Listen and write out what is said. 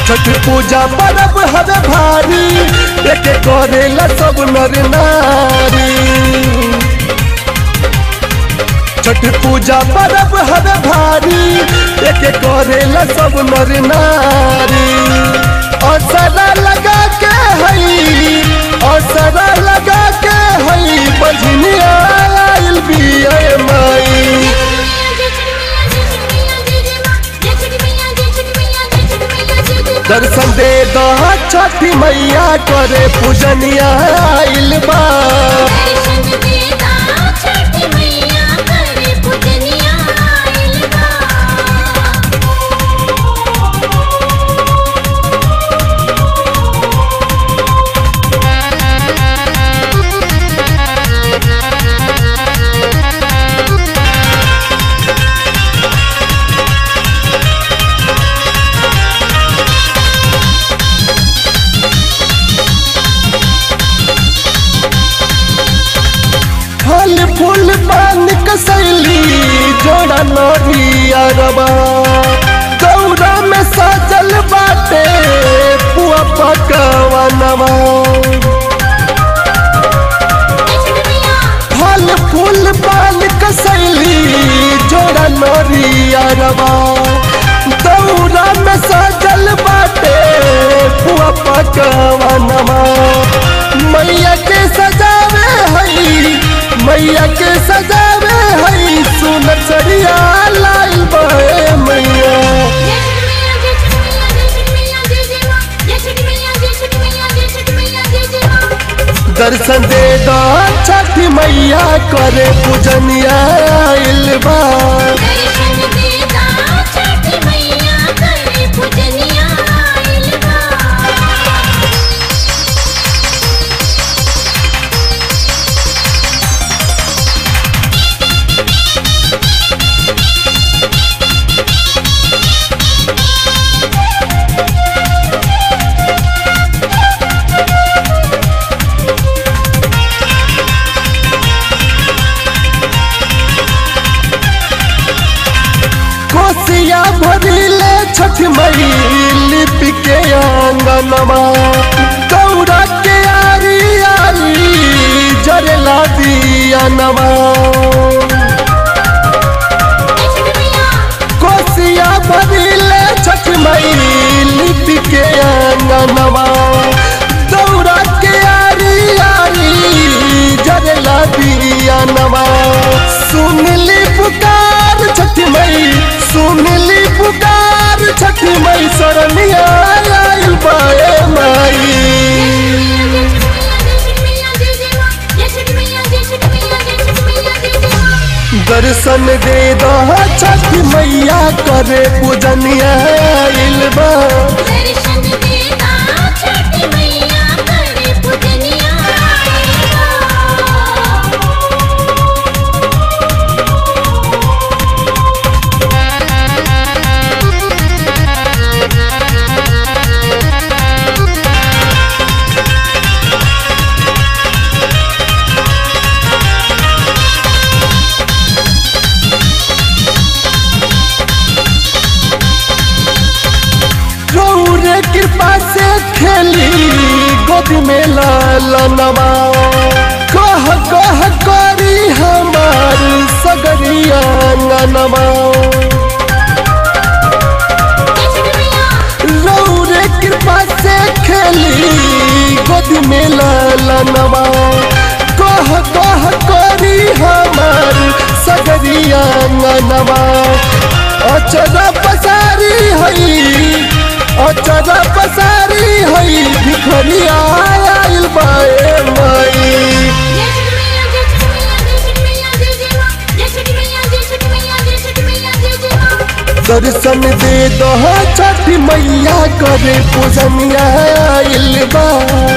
छठ पूजा परब हवे भारी एक करेला सब नर नारी छठ पूजा परब हवे भारी एक करेला सब नर नारी असरा लगा के हई असरा लगा के हई बजनिया आइल बिया माई दर्शन दे दो छठी मैया करे पूजनिया आइल बा फल फूल पान कसैली जोड़ा नरिया रबा गौरा में सजल बाटे पुआ पकवा नवा फल फूल पान कसैली जोड़ा नरिया रबा गौरा में सजल बाटे पुआ पकवा नवा मैया के सजावे हई मैया के सजावे हई सुनर सरिया लाइल बे मैया दर्शन दे दो छठी मैया करे पूजनिया आइल बा कोसिया भरिले छठ मई लिप के आंगनमा गौरा के आरी आरी जरला दिया नवा कोसिया भरिले छठ मई लिप के आंगनमा गौरा के आरी आरी जरला दिया नवा सुनली पुकार छठ मई सुनली पुकार छठ मई शरणिया आइल बाए माई दर्शन दे दो छठ मैया करे पूजनिया आइल बा गौरे कृपा से खेली गोद में लालनवा कह कह करी हमार सगरिया नवा गौरे कृपा से खेली गोद में लालनवा कह कह करी हमार सगरिया नवा अचरा पसारी हई अचरा पसारी हई भिखरिया आइल बाए माई दर्शन दे दो छठ मैया करे पूजनिया आइल बा